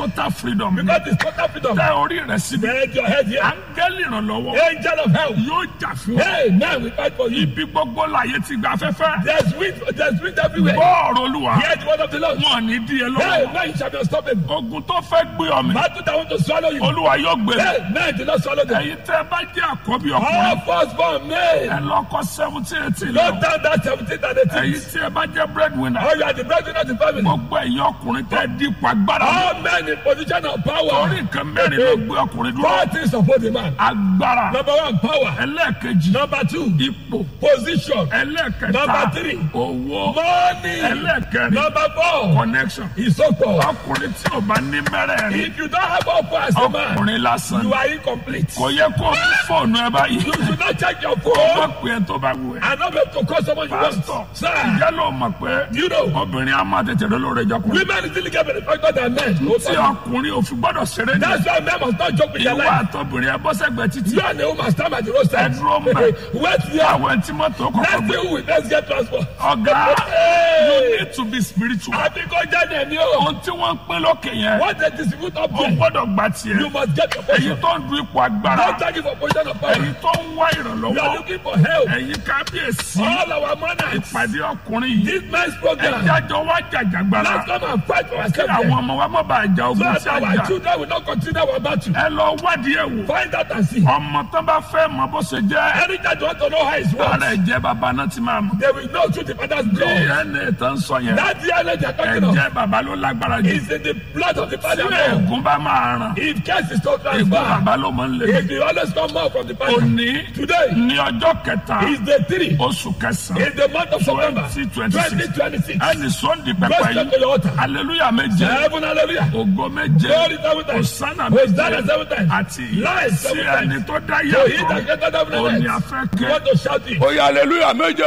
total freedom ni Because it's total freedom. tẹ orí rẹ síbi Bend your head here. áńgẹ́lì ìrànlọ́wọ́ Angel of help. yóò jà fún ọ Hey, man, we fight for you. ibi gbogbo láyé ti gba afẹ́fẹ́ There's wind, there's wind everywhere. bọ́ọ̀rù olúwa Hear the word of the Lord. wọn ní díẹ̀ Hey, lọ́wọ́ man, you shall be unstoppable. ogun tó fẹ́ gbé ọmọ Battle that want to swallow you. olúwa yóò gbé mi Hey, man, do not swallow them. ẹ̀yin tẹ́ bá jẹ́ àkọ́bí All ọkùnrin firstborn men. ẹ lọ́kọ́ seventeen eighteen Not lọ down that 17 and 18. ẹ̀yin tí ẹ bá jẹ́ breadwinner Oh, you are the breadwinner of the family. gbogbo ẹ̀yin ọkùnrin tẹ́ dípò agbára All men in position of power. orí nǹkan mẹ́rin ló gbé ọkùnrin dúró Four things support the man. agbára Number one, power. ẹlẹ́ẹ̀kejì Number two, ipò position. ẹlẹ́ẹ̀kẹta Number three. owó Money. ẹlẹ́ẹ̀kẹrin Number four, connection ìsopọ̀. ọkùnrin tí ò bá ní mẹ́rẹ̀ẹ̀rin If you don't have offer as a man, ọkùnrin lásán you are incomplete. kò yẹ kó o mú fóònù ẹ báyìí You should not check your kó phone o pè é tó bá wù ẹ́ and not be able to call someone you pásítọ̀ want. Sir, ìjẹ́ ló mọ̀ pé you know, obìnrin á máa tètè lólórí ìjọkùnrin women still get benefactor than men. tí ọkùnrin ò fi gbọ́dọ̀ ṣeré ní That's why men must not joke with their ìwà life. àtọ́bìnrin ẹ bọ́ sẹ́gbẹ̀ẹ́ títí You and the woman stand at the roadside. Ẹ dúró mbẹ̀. Wait here. àwọn tí mọ́tò kọ̀ọ̀kan Let's gbé see who will let's get transport. ọ̀gá Hey! you need to be spiritual Àbí kò jáde ní o. ohun tí wọ́n ń pín lókè yẹn What they distribute up ó there, gbọ́dọ̀ gba tiẹ̀ you must get your èyí portion. tó ń du ipò agbára Don't take it for position of power. èyí tó ń wá You are ìrànlọ́wọ́ looking for help. ẹ̀yin kábíyèsí All our manners. ìpàdé ọkùnrin yìí This man's program. ẹjájọ wá jàjàgbara Let's come and fight for kí ourselves. àwọn there. ọmọ wa má bàa jà So ogun that tí a our jà children will not continue our battle. ẹ lọ wádìí ẹ̀ wò Find out and see. ọmọ tó bá fẹ́ mọ bó ṣe jẹ́ Any child want to know how it's ara works, ẹ̀jẹ̀ bàbá náà ti máa mọ̀ they will know through the father's blood. dna tó ń sọ yẹn That DNA they are talking of ẹ̀jẹ̀ bàbá ló lágbára jù is in the blood of the father. tí blood. ẹ̀gún bá máa ràn If case is not ẹ̀gún transferred, bàbá ló máa ń lè it will always come out from the father. òní Today ní ọjọ́ kẹta is the three. oṣù kẹsàn-án In the month of September 2026 2026. ẹni sọ́ndì Go pẹpẹ straight to yìí your altar. aleluya méje Heaven, hallelujah. ògo méje Glory seven times. osana Hosanna méje seven times. àti Life sí seven ẹni times. tó dá So he that yàtọ̀ greater than òní the rest. afẹ́ You kẹ́. want to shout it. Oya aleluya méje.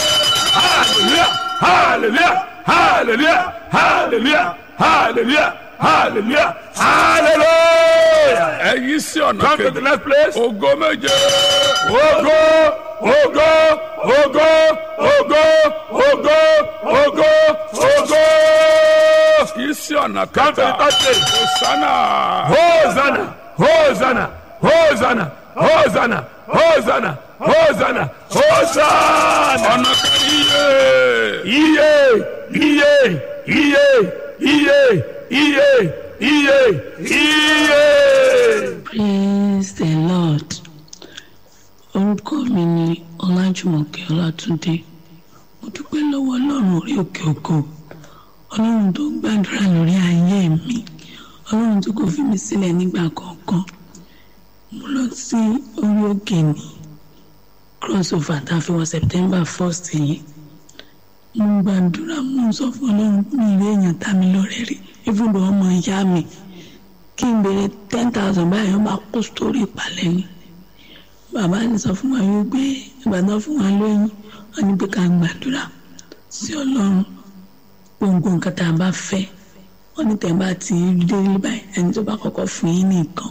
Hallelujah, hallelujah, hallelujah, hallelujah, hallelujah, hallelujah, hallelujah. Ẹyin sí ọ̀nà Come to the kejì. next place. Ògo méje. Ògo, ògo, ògo, ògo, ògo, ògo, ògo. Yìí sí ọ̀nà Come to the kẹta. third place. Hosanna. Hosanna, Hosanna, Hosanna, Hosanna, Hosanna, Hosanna, Hosanna. Ọ̀nà kẹrin yé. Iye, iye, iye, iye, iye, iye, iye. praise the lord orúkọ mi ni ọlájúmọ̀kẹ́ ọlátúndé mo dúpẹ́ lọ́wọ́ ọlọ́run orí òkè ògo ọlọ́run tó ń gbàdúrà lórí ayé mi ọlọ́run tó kò fi mí sílẹ̀ nígbà kọ̀ọ̀kan mo lọ sí orí òkè ní crossover tá a fi wọ september first yìí mo ń gbàdúrà mo ń sọ fún ọlọ́run mi ìwé èèyàn tá mi lọ́rẹ́ rí ibùdó ọmọ ìyá mi kí n béèrè ten thousand báyìí wọ́n máa kó sórí ìpàlẹ́ ni bàbá ní sọ fún wa wípé ìbàdàn fún wa lóyún wọ́n ní pé ká gbàdúrà sí ọlọ́run gbogbo nǹkan tá a bá fẹ́ wọ́n ní tẹ̀ bá ti dé rí báyìí ẹni tó bá kọ́kọ́ fún yín nìkan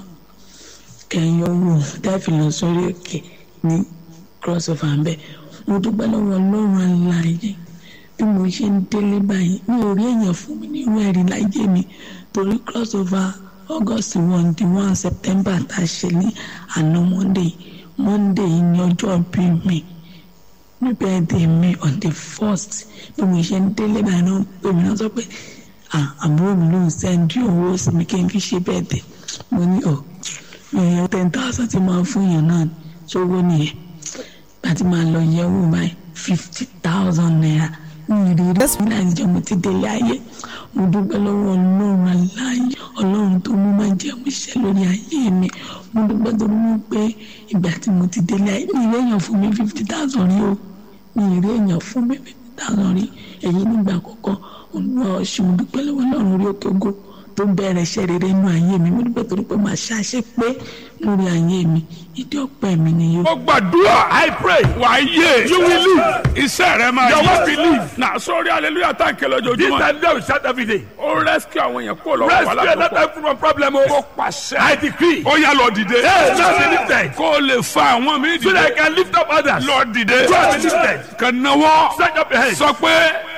kẹyìn owó tẹ́ẹ̀fì lọ sórí òkè ní crossover ń bẹ̀ mo dúpẹ́ lọ́wọ́ ọlọ́run aláàyè bí mo ṣe ń délé báyìí mi ò rí èèyàn fún mi nínú ẹ̀rí láyé mi torí crossover august one di one september tá a ṣe ní àná monday monday yìí ní ọjọ́ bí mi ní birthday mi on the first bí mo ṣe ń délé báyìí náà pé mi náà sọ pé ah àbúrò mi ló ń sẹ́ndí owó sí mi kí n fi ṣe birthday mo ní ọ̀ èèyàn ten thousand ti máa fún yàn náà sówó nìyẹn láti máa lọ yẹ̀wò báyìí fifty thousand naira ní ìrírí ẹ̀sùn ní àtijọ́ mo ti délé ayé mo dúpẹ́ lọ́wọ́ ọlọ́run aláyé ọlọ́run tó mú máa jẹ́ mo ṣe lórí ayé mi mo dúpẹ́ tó mú pé ìgbà tí mo ti délé ayé mi ìrí èèyàn fún mi fifty thousand rí o mi ìrí èèyàn fún mi fifty thousand rí èyí nígbà àkọ́kọ́ olúwa ọ̀ṣun mo dúpẹ́ lọ́wọ́ ọlọ́run orí òkè ògo tó bẹ̀rẹ̀ iṣẹ́ rere inú ayé mi mo dúpẹ́ torí pé màá ṣàṣẹ pé lórí ayé mi ìdí ọpẹ́ mi ni yóò. Mo gbàdúrà. I pray. Wà á yé. You will live. Iṣẹ́ rẹ máa Your yé. work will live. Nà sórí aleluya tá n kẹlẹ́ This ojoojúmọ́. time they will shout every day. Ó rẹ́síkì àwọn èèyàn kó lọ́wọ́ Rescue wàhálà tó another pọ̀. time from problem. Ó Oh, pàṣẹ. I decree. Ó yá lọ dìde. Hey, now be lifted. Kó o lè fa àwọn mi So that I dìde. can lift up others. Lọ dìde. Go and be lifted. Kàn náwó. Stretch up your hands. Sọ pé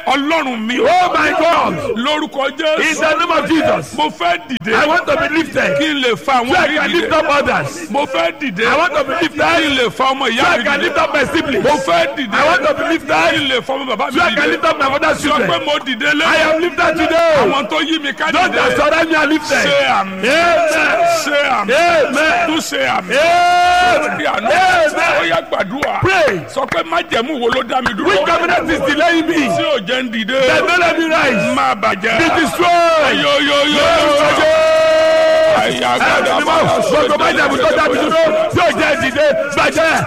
ọlọ́run mi Oh my God. lórúkọ In jésù the name of Jesus. mo fẹ́ dìde I want to be lifted. kí n lè fa àwọn So I mi can lift dìde up others. mo fẹ́ dìde I want to be kí n lifted. lè fa ọmọ So ìyá I mi can dìde lift up my siblings. mo fẹ́ dìde I want to be kí lifted. n lè fa ọmọ bàbá mi So I can dìde lift up my mother's sọ pé children. mo dìde lé I am lifted today. àwọn tó yí mi ká Those that dìde surround me are lifted. ṣe àmì Amen. ṣe àmì Amen. tún ṣe àmì Amen. bí àná Amen. ó yá gbàdúrà Pray. sọ pé májẹ̀mú wo ló dá mi dúró Which covenant is delaying me? tí ò jẹ́ ń dìde That don't let me rise. máa bàjẹ́ Be destroyed. yóyóyó àyà gbàdúrà Gbogbo májàmú tó dábì dúró tí ò jẹ́ ìdìde bàjẹ́.